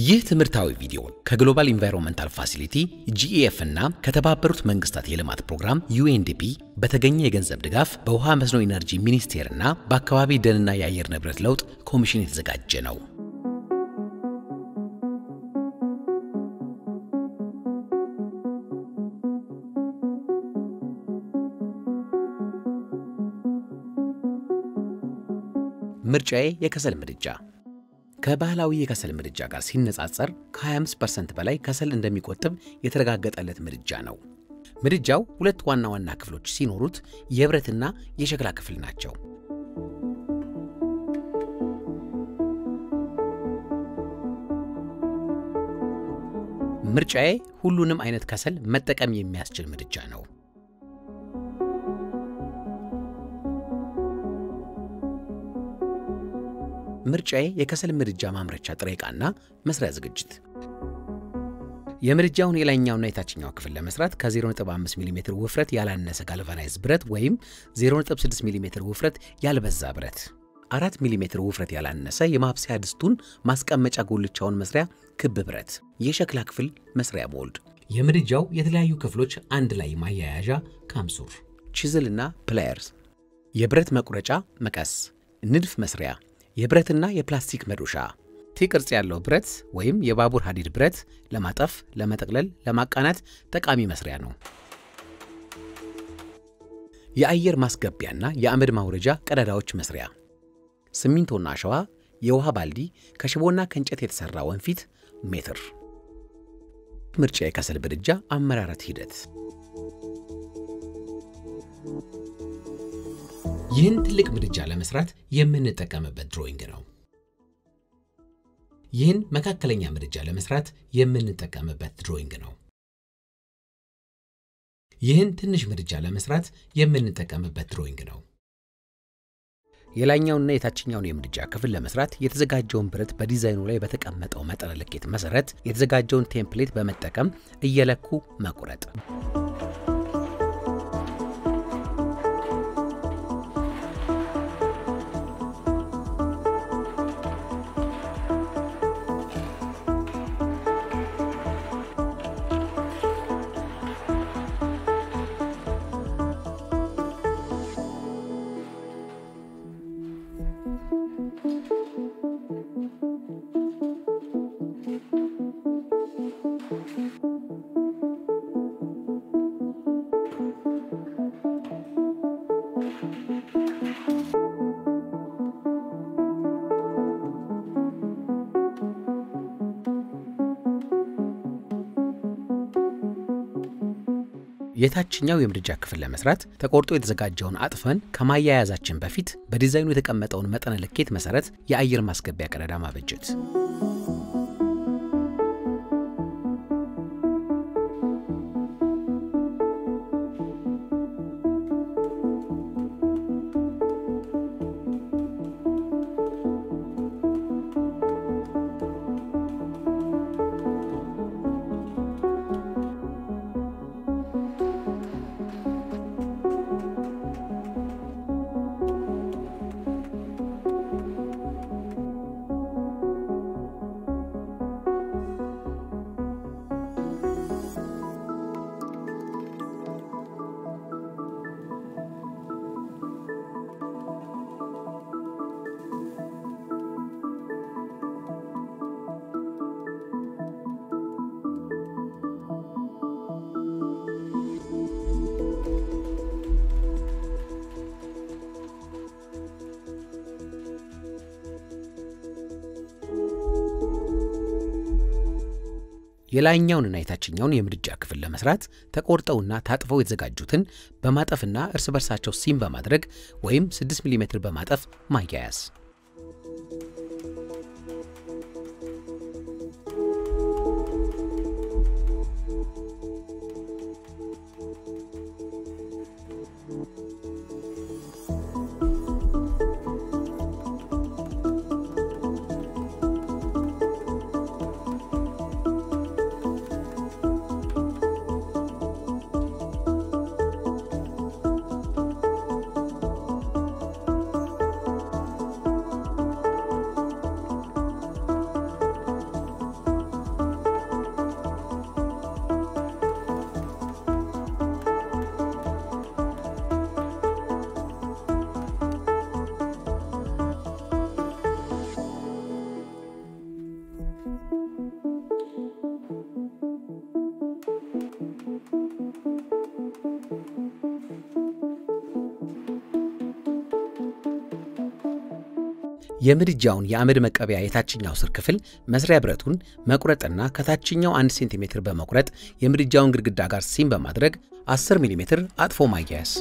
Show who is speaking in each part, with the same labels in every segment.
Speaker 1: ይህ ትምህርታዊ ቪዲዮ ከግሎባል ኢንቫይሮንመንታል ፋሲሊቲ ጂኢኤፍ እና ከተባበሩት መንግስታት የልማት ፕሮግራም ዩኤንዲፒ በተገኘ የገንዘብ ድጋፍ በውሃ መስኖ ኢነርጂ ሚኒስቴር እና በአካባቢ ደንና የአየር ንብረት ለውጥ ኮሚሽን የተዘጋጀ ነው። ምርጫዬ የከሰል ምድጃ ከባህላዊ የከሰል ምድጃ ጋር ሲነጻጸር ከ25% በላይ ከሰል እንደሚቆጥብ የተረጋገጠለት ምድጃ ነው። ምድጃው ሁለት ዋና ዋና ክፍሎች ሲኖሩት የብረትና የሸክላ ክፍል ናቸው። ምርጫዬ ሁሉንም አይነት ከሰል መጠቀም የሚያስችል ምድጃ ነው። ምርጫዬ የከሰል ምድጃ ማምረቻ ጥሬ ዕቃና መስሪያ ዝግጅት የምድጃውን የላይኛውና የታችኛው ክፍል ለመስራት ከ0.5 ሚሜ ውፍረት ያላነሰ ጋልቫናይዝ ብረት ወይም 0.6 ሚሜ ውፍረት ያልበዛ ብረት፣ 4 ሚሜ ውፍረት ያላነሰ የማብሰያ ድስቱን ማስቀመጫ ጉልቻውን መስሪያ ክብ ብረት፣ የሸክላ ክፍል መስሪያ ሞልድ፣ የምድጃው የተለያዩ ክፍሎች አንድ ላይ ማያያዣ ካምሱር፣ ቺዝልና ፕላየርስ፣ የብረት መቁረጫ መቀስ፣ ንድፍ መስሪያ የብረትና የፕላስቲክ መዶሻ ቲ ቅርጽ ያለው ብረት ወይም የባቡር ሐዲድ ብረት ለማጠፍ፣ ለመጠቅለል፣ ለማቃናት ጠቃሚ መስሪያ ነው። የአየር ማስገቢያና የአመድ ማውረጃ ቀዳዳዎች መስሪያ፣ ሲሚንቶና አሸዋ፣ የውሃ ባልዲ፣ ከሽቦና ከእንጨት የተሠራ ወንፊት፣ ሜትር። ምርጫ የከሰል ምድጃ አመራረት ሂደት ይህን ትልቅ ምድጃ ለመስራት የምንጠቀምበት ድሮይንግ ነው። ይህን መካከለኛ ምድጃ ለመስራት የምንጠቀምበት ድሮይንግ ነው። ይህን ትንሽ ምድጃ ለመስራት የምንጠቀምበት ድሮይንግ ነው። የላይኛውንና የታችኛውን የምድጃ ክፍል ለመስራት የተዘጋጀውን ብረት በዲዛይኑ ላይ በተቀመጠው መጠነ ልኬት መሰረት የተዘጋጀውን ቴምፕሌት በመጠቀም እየለኩ መቁረጥ። የታችኛው የምድጃ ክፍል ለመስራት ተቆርጦ የተዘጋጀውን አጥፈን ከማያያዛችን በፊት በዲዛይኑ የተቀመጠውን መጠነ ልኬት መሰረት የአየር ማስገቢያ ቀዳዳ ማበጀት። የላይኛውንና የታችኛውን የምድጃ ክፍል ለመስራት ተቆርጠውና ታጥፈው የተዘጋጁትን በማጠፍና እርስ በርሳቸው ሲም በማድረግ ወይም 6 ሚሜ በማጠፍ ማያያዝ። የምድጃውን የአመድ መቀበያ የታችኛው ስር ክፍል መስሪያ ብረቱን መቁረጥና ከታችኛው 1 ሴንቲሜትር በመቁረጥ የምድጃውን ግድግዳ ጋር ሲም በማድረግ 10 ሚሜ አጥፎ ማያያዝ።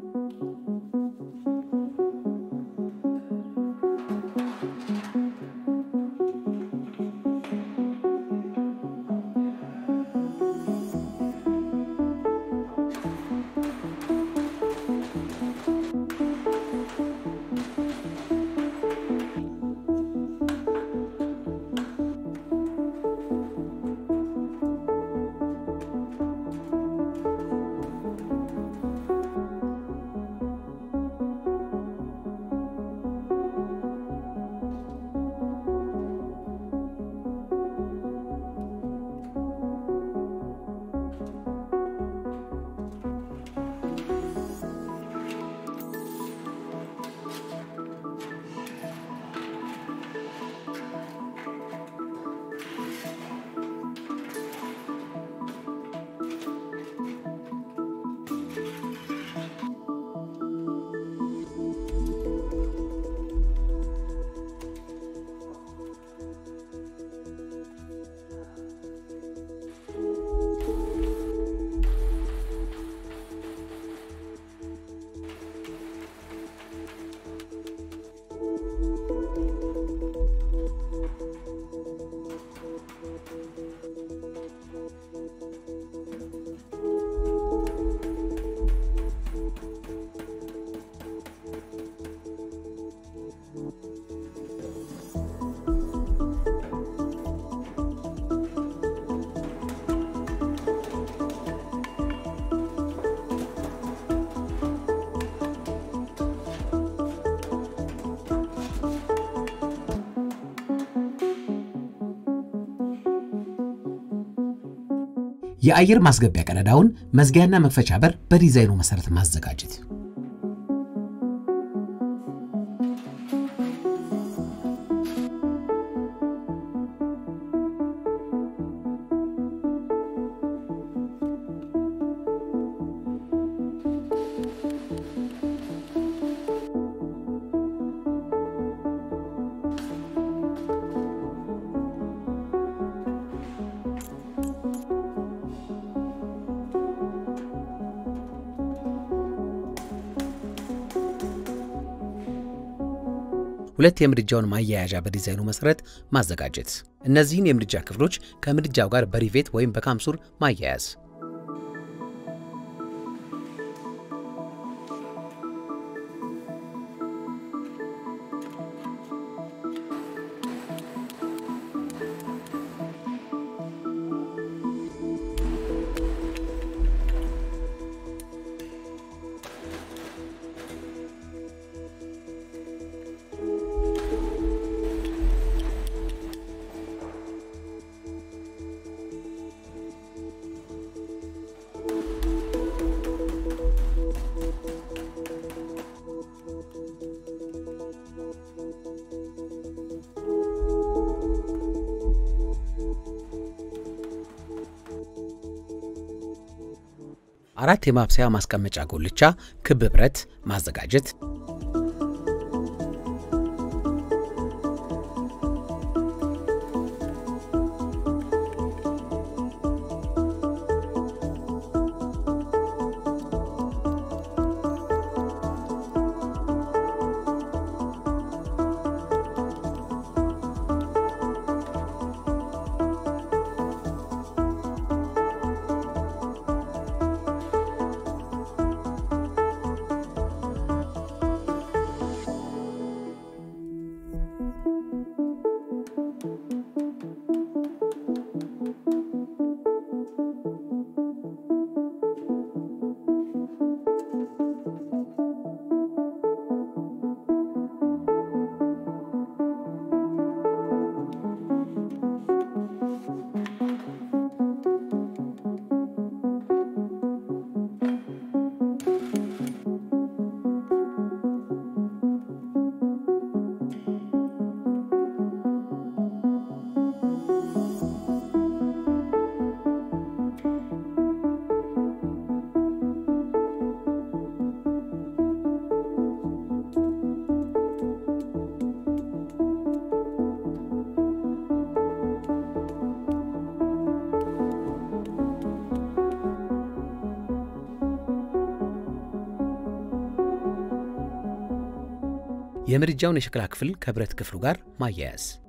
Speaker 1: የአየር ማስገቢያ ቀዳዳውን መዝጊያና መክፈቻ በር በዲዛይኑ መሰረት ማዘጋጀት። ሁለት የምድጃውን ማያያዣ በዲዛይኑ መሰረት ማዘጋጀት። እነዚህን የምድጃ ክፍሎች ከምድጃው ጋር በሪቬት ወይም በካምሱር ማያያዝ። አራት የማብሰያ ማስቀመጫ ጉልቻ ክብ ብረት ማዘጋጀት። የምድጃውን የሸክላ ክፍል ከብረት ክፍሉ ጋር ማያያዝ